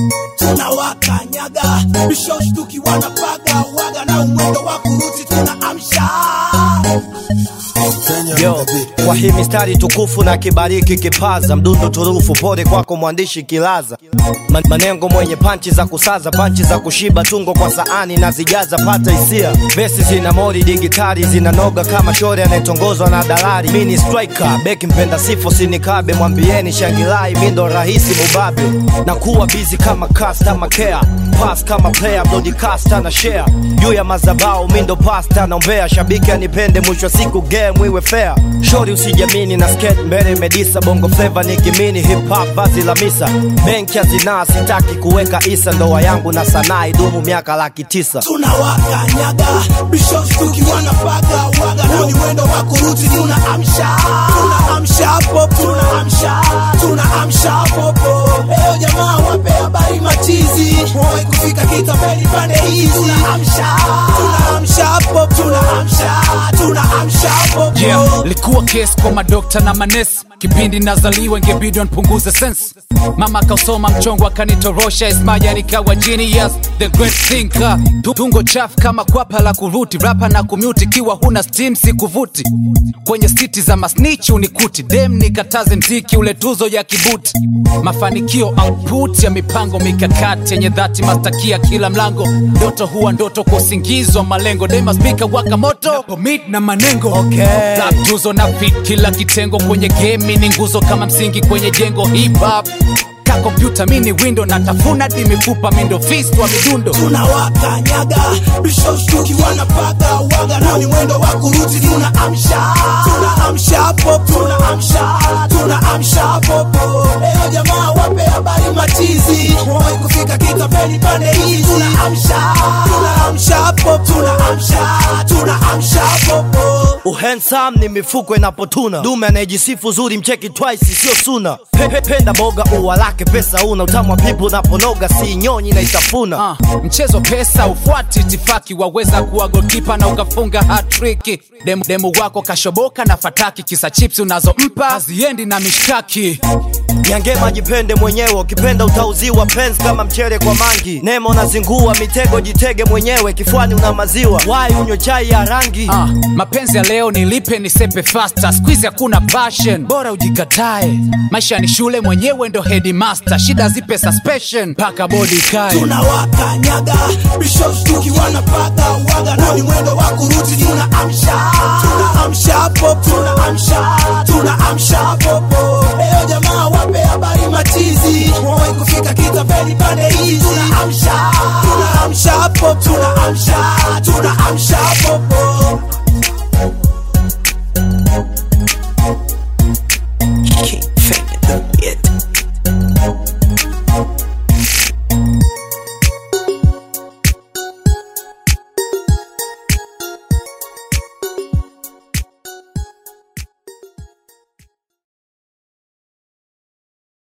tunawakanyaga bishoshtuki wanapaga waga na umwendo wa kuruti tunaamsha Yo, kwa hii mistari tukufu na kibariki kipaza mdundo turufu, pole kwako mwandishi Kilaza, Man- manengo mwenye panchi za kusaza, panchi za kushiba, tungo kwa saani na zijaza, pata hisia, vesi zina mori digitali, zinanoga kama shore anayetongozwa na dalali. Mi ni striker, beki mpenda sifo, sinikabe, mwambieni shangilai, mi ndo rahisi mubabe, na kuwa busy kama customer care, pass kama player, broadcaster na share juu ya mazabao, mi ndo pasta naombea, shabiki anipende, mwisho wa siku game iwe fair. Shori usijamini na skate mbele medisa, bongo flava ni kimini, hip hop vazi la misa, benki ya zinaa, sitaki kuweka isa, ndoa yangu na sanaa idumu miaka laki tisa. tunawakanyaga bishoshtuki wanapaga waga na ni mwendo wa kuruti tunaamsha tunaamsha popo tunaamsha tunaamsha popo leo jamaa wape habari machizi wai kufika kitapeli pande hizi tunaamsha tunaamsha popo tunaamsha tunaamsha popo yeah. likuwa kesi kwa madokta na manesi kipindi nazaliwa ingebidi npunguze sense mama akausoma mchongo akanitorosha ismaja nikawa genius the great thinker Tu- tungo chafu kama kwapa la kuruti rapa na kumute ikiwa huna steam sikuvuti kwenye siti za masnichi unikuti dem nikataze mziki ule tuzo ya kibuti mafanikio output ya mipango mikakati yenye dhati mastakia kila mlango ndoto huwa ndoto kwa usingizi wa malengo dema spika waka moto pomit na manengo Okay. Rap tuzo na fit kila kitengo kwenye game ni nguzo kama msingi kwenye jengo hip hop ka kompyuta mini window natafuna di mifupa mindo fist wa midundo tunawakanyaga bishoshtuki wanapaga waga na ni mwendo wa kuruti tunaamsha tunaamsha popo tunaamsha tunaamsha popo leo jamaa wape habari machizi wai kufika kitapeli pande hizi tunaamsha tunaamsha popo tunaamsha tunaamsha popo Uhensam ni mifuko inapotuna, dume anayejisifu zuri mcheki twice, sio suna. Pepe penda boga ua lake, pesa una utamu wa pipo unaponoga, si nyonyi na itafuna. Uh, mchezo pesa ufuati itifaki waweza kuwa golkipa na ukafunga hatriki demu, demu wako kashoboka na fataki kisa chips unazompa haziendi na mishkaki Nyangema jipende mwenyewe, ukipenda utauziwa penzi kama mchele kwa mangi. Nemo na zingua mitego, jitege mwenyewe, kifuani una maziwa, wai unywe chai ya rangi. Ah, mapenzi ya leo nilipe nisepe fasta squeeze hakuna passion bora ujikatae maisha ni shule mwenyewe ndo headmaster shida zipe suspension mpaka bodi kae tunawakanyaga bishoshtuki wanapaga waga na ni mwendo wa kuruti tunaamsha tunaamsha popo tunaamsha tunaamsha popo leo jamaa wape habari machizi wai kufika kitapeli pande hizi tunaamsha tunaamsha popo tunaamsha tunaamsha popo